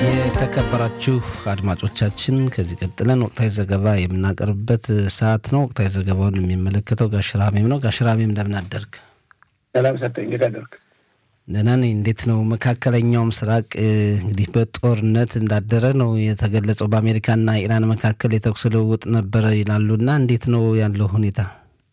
የተከበራችሁ አድማጮቻችን ከዚህ ቀጥለን ወቅታዊ ዘገባ የምናቀርብበት ሰዓት ነው። ወቅታዊ ዘገባውን የሚመለከተው ጋሽራሜም ነው። ጋሽራሜም እንደምን አደርግ? ሰላም ሰጠኝ። እንዴት አደርግ? ደህና ነኝ። እንዴት ነው? መካከለኛው ምስራቅ እንግዲህ በጦርነት እንዳደረ ነው የተገለጸው። በአሜሪካና ኢራን መካከል የተኩስ ልውውጥ ነበረ ይላሉና እንዴት ነው ያለው ሁኔታ?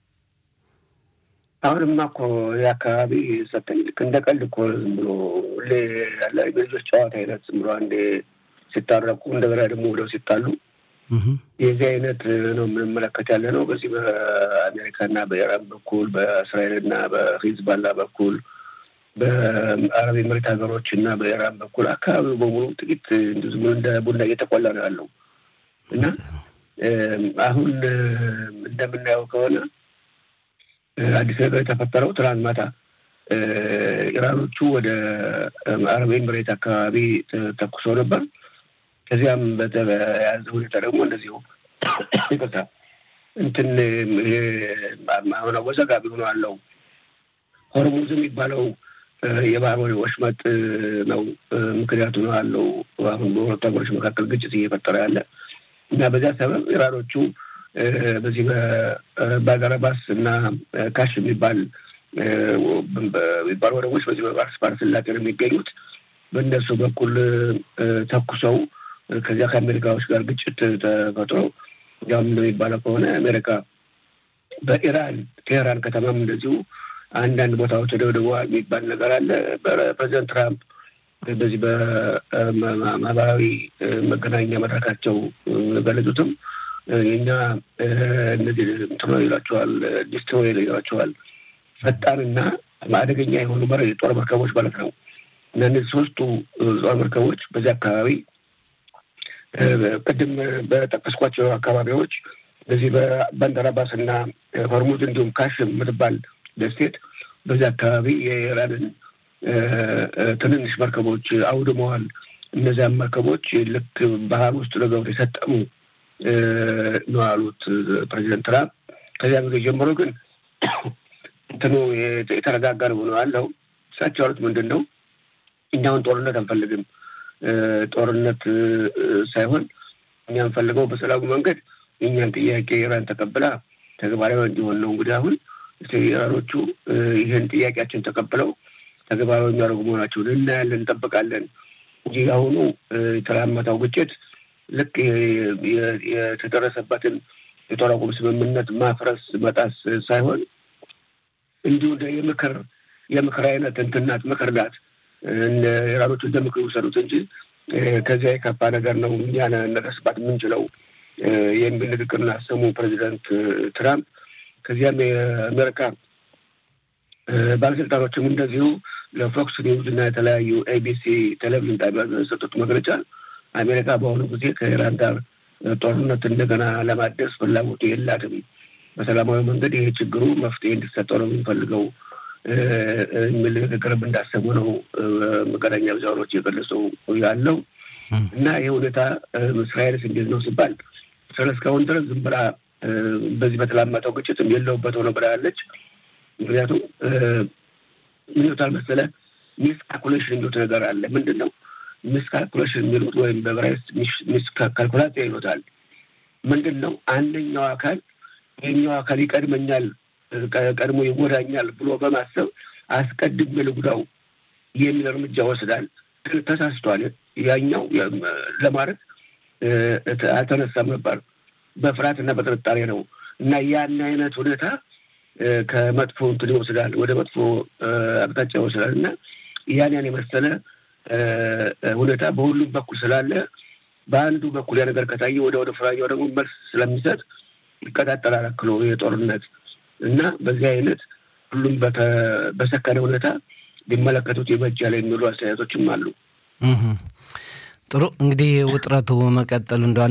አሁንማ እኮ ይህ አካባቢ ሰጠኝ ልክ እንደ ቀልድ እኮ ዝም ብሎ ሁሌ ያለ የልጆች ጨዋታ አይነት ዝም ብሎ አንዴ ሲታረቁ እንደገና ደግሞ ወደው ሲጣሉ የዚህ አይነት ነው የምንመለከት ያለ ነው። በዚህ በአሜሪካና በኢራን በኩል በእስራኤልና በሂዝባላ በኩል በአረብ ኤምሬት ሀገሮች እና በኢራን በኩል አካባቢው በሙሉ ጥቂት እንዲሁ ዝም ብሎ እንደ ቡና እየተቆላ ነው ያለው እና አሁን እንደምናየው ከሆነ አዲስ ነገር የተፈጠረው ትናንት ማታ ኢራኖቹ ወደ አረብ ኤምሬት አካባቢ ተኩሰው ነበር። ከዚያም በተያያዘ ሁኔታ ደግሞ እንደዚሁ ይቅርታ እንትን አሁን አወዛጋቢ ሆኖ አለው ሆርሙዝ የሚባለው የባህር ወሽመጥ ነው ምክንያቱ ነው አለው አሁን በሁለቱ ሀገሮች መካከል ግጭት እየፈጠረ ያለ እና በዚያ ሰበብ ኢራኖቹ በዚህ በባጋረባስ እና ካሽ የሚባል የሚባሉ ወደቦች በዚህ በባርስ ባህረ ሰላጤ ነው የሚገኙት። በእነሱ በኩል ተኩሰው ከዚያ ከአሜሪካዎች ጋር ግጭት ተፈጥሮ ያም እንደሚባለው ከሆነ አሜሪካ በኢራን ቴህራን ከተማም እንደዚሁ አንዳንድ ቦታዎች ተደብድበዋል የሚባል ነገር አለ። ፕሬዚደንት ትራምፕ በዚህ በማህበራዊ መገናኛ መድረካቸው ገለጹትም የኛ እነዚህ እንትኖ ይሏቸዋል ዲስትሮይር ይሏቸዋል ፈጣንና አደገኛ የሆኑ ጦር መርከቦች ማለት ነው። እና እነዚህ ሶስቱ ጦር መርከቦች በዚህ አካባቢ ቅድም በጠቀስኳቸው አካባቢዎች በዚህ በባንደራባስ እና ሆርሙዝ እንዲሁም ካሽ የምትባል ደሴት በዚህ አካባቢ የኢራንን ትንንሽ መርከቦች አውድመዋል። እነዚያም መርከቦች ልክ ባህር ውስጥ ለገብቶ የሰጠሙ ነው ያሉት ፕሬዚደንት ትራምፕ። ከዚያ ጊዜ ጀምሮ ግን እንትኑ የተረጋጋ ነው ነው ያለው። እሳቸው ያሉት ምንድን ነው? እኛውን ጦርነት አንፈልግም። ጦርነት ሳይሆን እኛ እንፈልገው በሰላሙ መንገድ የእኛን ጥያቄ ኢራን ተቀብላ ተግባራዊ እንዲሆን ነው። እንግዲህ አሁን ኢራኖቹ ይህን ጥያቄያችን ተቀብለው ተግባራዊ የሚያደርጉ መሆናቸውን እናያለን፣ እንጠብቃለን እንጂ አሁኑ የተላመተው ግጭት ልክ የተደረሰበትን የጦር አቁም ስምምነት ማፍረስ መጣስ ሳይሆን እንዲሁ የምክር የምክር አይነት እንትን ናት፣ ምክር ናት። ኢራኖቹ እንደ ምክር ውሰዱት እንጂ ከዚያ የከፋ ነገር ነው እኛ ነደርስባት የምንችለው የሚል ንግግር አሰሙ ፕሬዚደንት ትራምፕ። ከዚያም የአሜሪካ ባለስልጣኖችም እንደዚሁ ለፎክስ ኒውዝ እና የተለያዩ ኤቢሲ ቴሌቪዥን ጣቢያ የሰጡት መግለጫ አሜሪካ በአሁኑ ጊዜ ከኢራን ጋር ጦርነት እንደገና ለማደስ ፍላጎቱ የላትም። በሰላማዊ መንገድ ይሄ ችግሩ መፍትሄ እንዲሰጠው ነው የሚፈልገው የሚል ንግግርም እንዳሰሙ ነው መገናኛ ብዙሃኖች የገለጹ ያለው እና ይህ ሁኔታ እስራኤልስ እንዴት ነው ሲባል እስራኤል እስካሁን ድረስ ዝም ብላ በዚህ በተላመጠው ግጭትም የለውበት ሆነ ብላ ያለች። ምክንያቱም ምን ይሉታል መሰለ ሚስ ካልኩሌሽን የሚሉት ነገር አለ። ምንድን ነው ሚስ ካልኩሌሽን የሚሉት ወይም በዕብራይስጥ ሚስ ካልኩላሲያ ይሉታል። ምንድን ነው አንደኛው አካል ይህኛው አካል ይቀድመኛል፣ ቀድሞ ይጎዳኛል ብሎ በማሰብ አስቀድሜ ልጉዳው የሚል እርምጃ ወስዳል። ተሳስቷል። ያኛው ለማድረግ አልተነሳም ነበር። በፍርሃት እና በጥርጣሬ ነው እና ያን አይነት ሁኔታ ከመጥፎ እንትን ይወስዳል፣ ወደ መጥፎ አቅጣጫ ይወስዳል እና ያን ያን የመሰለ ሁኔታ በሁሉም በኩል ስላለ በአንዱ በኩል ያ ነገር ከታየ ወደ ወደ ፍራኛው ደግሞ መልስ ስለሚሰጥ ይቀጣጠላል አክሎ የጦርነት እና በዚህ አይነት ሁሉም በሰከነ ሁኔታ ሊመለከቱት ይበጃል የሚሉ አስተያየቶችም አሉ። ጥሩ እንግዲህ ውጥረቱ መቀጠሉ እንደ